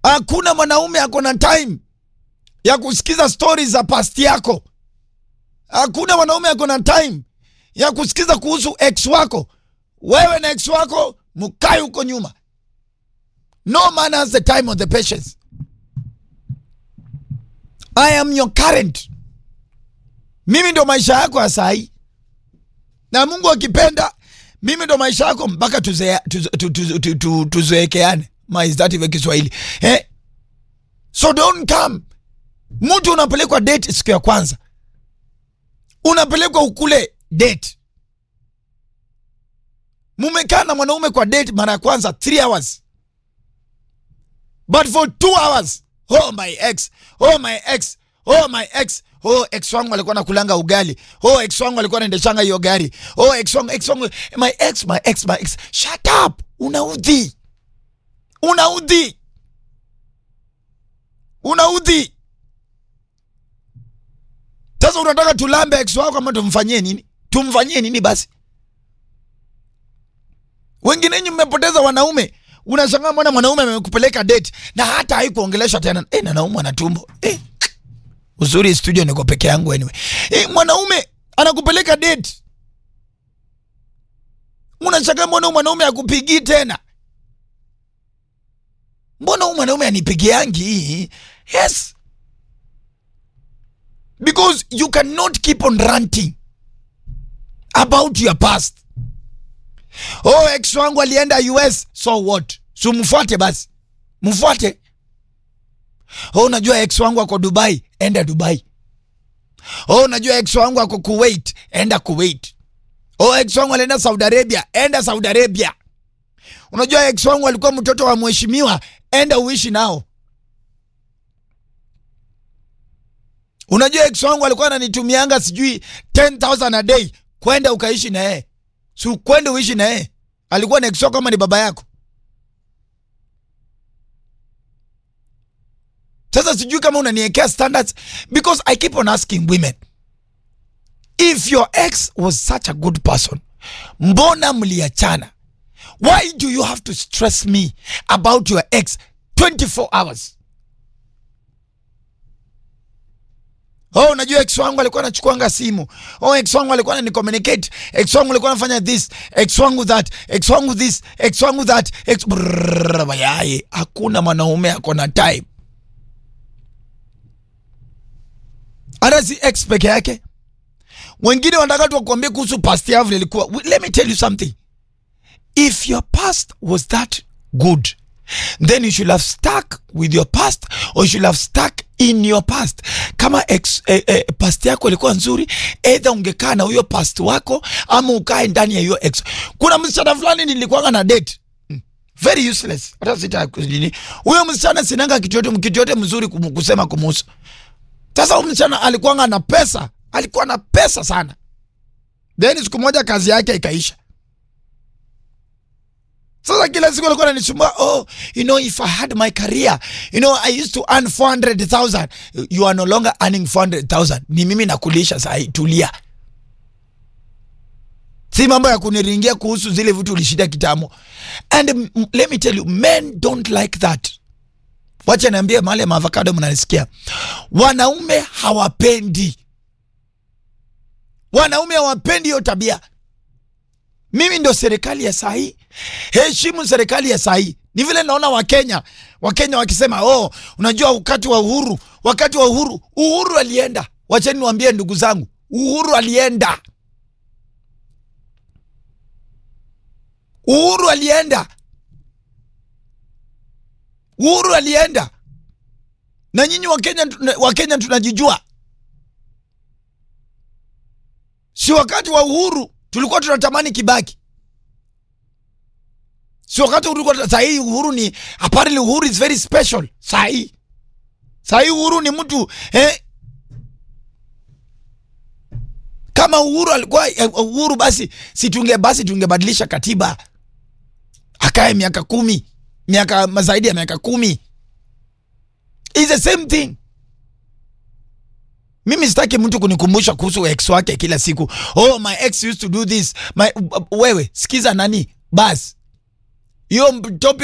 Hakuna mwanaume ako na time ya kusikiza stori za past yako. Hakuna mwanaume ako na time ya kusikiza kuhusu ex wako. Wewe na ex wako mkae huko nyuma. No man has the time or the patience. I am your current. Mimi ndo maisha yako ya saa hii, na Mungu akipenda, mimi ndo maisha yako mpaka tuzeekeane tuze, tu- tu- tu- tu- tuzeekeane. Ma is that even Kiswahili eh? So don't come. Mtu unapelekwa date siku ya kwanza, unapelekwa ukule date. Mumekaa na mwanaume kwa date mara ya kwanza 3 hours but for 2 hours oh my ex oh my ex oh my ex oh ex wangu alikuwa nakulanga ugali oh ex wangu alikuwa anaendeshanga hiyo gari oh ex wangu ex wangu my ex my ex my ex shut up unaudhi unaudhi unaudhi sasa unataka tulambe ex wako ama tumfanyie nini tumfanyie nini basi wengine nyinyi mmepoteza wanaume unashangaa mbona mwanaume amekupeleka date na hata haikuongelesha tena eh, na naumwa na tumbo eh. uzuri studio niko peke yangu anyway eh, mwanaume anakupeleka date unashangaa mbona huyu mwanaume akupigii tena mbona huyu mwanaume anipigiangi yes because you cannot keep on ranting about your past oh ex wangu alienda us so what so mfuate basi mfuate oh unajua ex wangu ako dubai enda dubai oh unajua ex wangu ako kuwait enda kuwait oh ex wangu alienda saudi arabia enda saudi arabia unajua ex wangu alikuwa mtoto wa mheshimiwa enda uishi nao unajua ex wangu alikuwa ananitumianga sijui 10000 a day kwenda ukaishi na yeye si kwende uishi na yeye alikuwa na ex wako kama ni baba yako sasa sijui kama unaniekea standards because i keep on asking women if your ex was such a good person mbona mliachana why do you have to stress me about your ex 24 hours Oh, unajua ex wangu alikuwa anachukuanga simu. Oh, ex wangu alikuwa anani-communicate. Ex wangu alikuwa anafanya this, ex wangu that, ex wangu this, ex wangu that. Ex Brrrr, bayaye. Hakuna mwanaume ako na time. Hata si ex peke yake. Wengine wanataka tu wakuambie kuhusu past yao vile ilikuwa. Let me tell you something. If your past was that good, then you should have stuck with your past or you should have stuck in your past. Kama ex, eh, eh, past yako ilikuwa nzuri, either ungekaa na huyo past wako ama ukae ndani ya hiyo ex. Kuna msichana fulani nilikuwa na date Mm. very useless, hata sita nini. Huyo msichana sinanga kitu yote kitu yote mzuri kum- kusema kumuhusu. Sasa huyo msichana alikuwa na pesa, alikuwa na pesa sana. Then siku moja kazi yake ikaisha. Sasa kila siku alikuwa ananisumbua, oh, you know, if I had my career, you know, I used to earn 400,000. You are no longer earning 400,000. Ni mimi nakulisha saa hii, tulia. Si mambo ya kuniringia kuhusu zile vitu ulishinda kitambo. And mm, let me tell you, men don't like that. Wacha niambie mahali ya maavocado mnanisikia. Wanaume hawapendi. Wanaume hawapendi hiyo tabia. Mimi ndo serikali ya saa hii. Heshimu serikali ya saa hii. Ni vile naona Wakenya, Wakenya wakisema oh, unajua wakati wa uhuru, wakati wa uhuru, uhuru alienda. Wacheni niwaambie ndugu zangu, uhuru alienda. Uhuru alienda. Uhuru alienda. Na nyinyi Wakenya, Wakenya tunajijua. Si wakati wa uhuru tulikuwa tunatamani Kibaki, si wakati ulikuwa saa hii uhuru ni apparently uhuru is very special. Saa hii saa hii uhuru ni mtu eh, kama uhuru alikuwa eh, uhuru basi si tunge basi tungebadilisha katiba akae miaka kumi miaka zaidi ya miaka kumi is the same thing. Mimi sitaki mtu kunikumbusha kuhusu ex wake kila siku. Oh, my ex used to do this. My, wewe sikiza nani basi hiyo topic